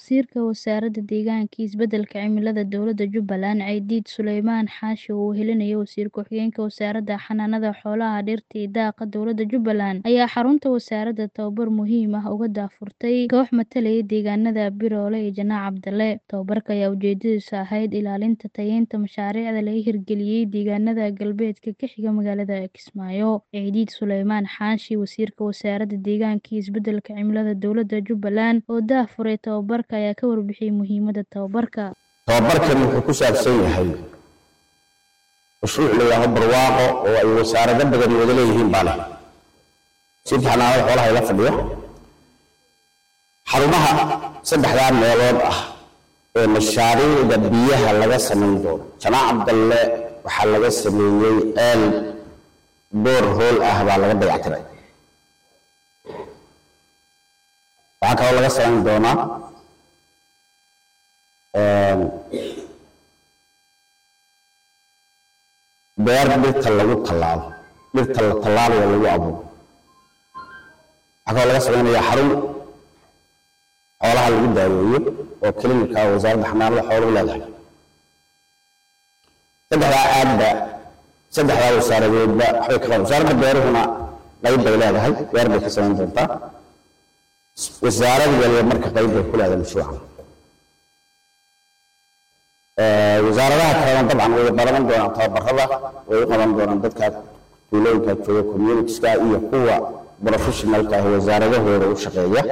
Wasiirka Wasaaradda Deegaanka iyo Isbeddelka Cimilada Dowladda Jubbaland, Caydiid Sulaymaan Xaashi oo uu helinayay Wasiir Ku-xigeenka Wasaaradda Xanaanada Xoolaha, Dhirta iyo Daaqa Dowladda Jubbaland, ayaa xarunta wasaaradda tababar muhiim ah uga daahfurtay koox matalaya deegaanada Biroole iyo Janaac Cabdalle. Tababarka ayaa ujeedadiisu ahayd ilaalinta tayeynta mashaariicda laga hirgeliyay deegaanada galbeedka ka xiga magaalada Kismaayo. Caydiid Sulaymaan Xaashi, Wasiirka Wasaaradda Deegaanka iyo Isbeddelka Cimilada Dowladda Jubbaland, oo daahfuray tababarka, ayaa ka warbixiyay muhiimadda tababarka. tababarkan wuxuu ku saabsan yahay mashruuc la yidhaaho barwaaqo oo ay wasaarado badan wada leeyihiin baa leh wasiirka xanaanada xoolaha ila fadhiyo xarumaha saddexdaa meelood ah ee mashaariicda biyaha laga samayn doono janaac cabdalle waxaa laga sameeyey ceel boor hool ah baa laga dayactiray waxaa kaloo laga samayn doonaa beer dhirta lagu tallaalo dhirta la tallaalayo lagu abuuro waxaa kaloo laga samaynayaa xarun xoolaha lagu daaweeyo oo klinika wasaaradda xanaanada xooluhu leedahay saddexdaa aadba saddexdaa wasaaradoodba waxbay ka qaban wasaaradda beeruhuna qayb bay leedahay beer bay ka samayn doontaa wasaarad waliba marka qayb bay ku leedahay mashruucan wasaaradaha kalena dabcan way qaban doonaan tababarada way u qaban doonaan dadka tuulooyinka jooga communitieska iyo kuwa professionalka ah wasaaradahooda u shaqeeya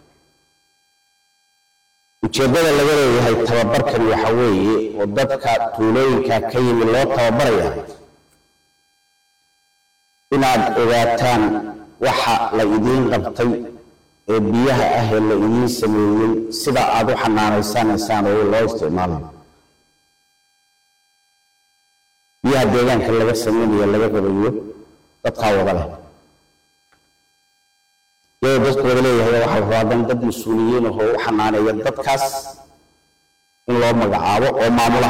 ujeeddada laga leeyahay tababarkan waxa weeye oo dadka tuulooyinka ka yimi loo tababaraya inaad ogaataan waxa la idiin qabtay ee biyaha ah ee la idiin sameeyey sida aad u xanaanaysanaysaan oo loo isticmaalayo biyaha deegaanka laga sameynayo laga rabayo dadkaa wada leh iyadoo dadku wada leeyahay waxaa la rabaa dan dad mas-uuliyiin ahoo u xanaaneeya dadkaas in loo magacaabo oo maamula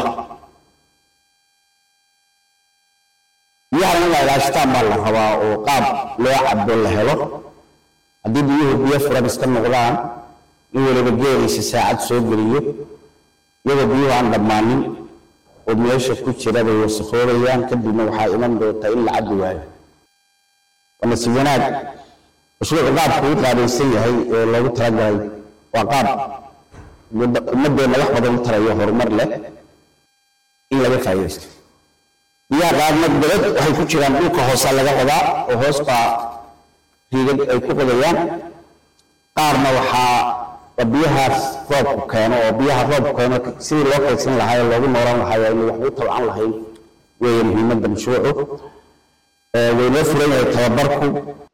biyahana in la ilaashtaan baa la rabaa oo qaab loo cabo la helo haddii biyuhu biyo furan iska noqdaan in weliba geeliisa saacad soo geliyo iyadoo biyuhu aan dhammaanin oo meesha ku jira bay wasakoobayaan kadibna waxaa iman doonta in la cabbi waayo waa nasiib wanaag mashruucu qaabku u qaabaysan yahay ee loogu talagalay waa qaab ummadeenna wax badan u tarayo horumar leh in laga faa'iidaysto biyaha qaarna dabad waxay ku jiraan dhulka hoosa laga qodaa oo hoos baa riigad ay ku qodayaan qaarna waxaa waa biyahaas roobku keeno oo biyaha roobku keeno sidii loo kaydsan lahaa ee loogu noolan lahaa waa inuu waxba u tabcan lahayn weeye muhiimadda mashruucu waynoo furan yahay tababarku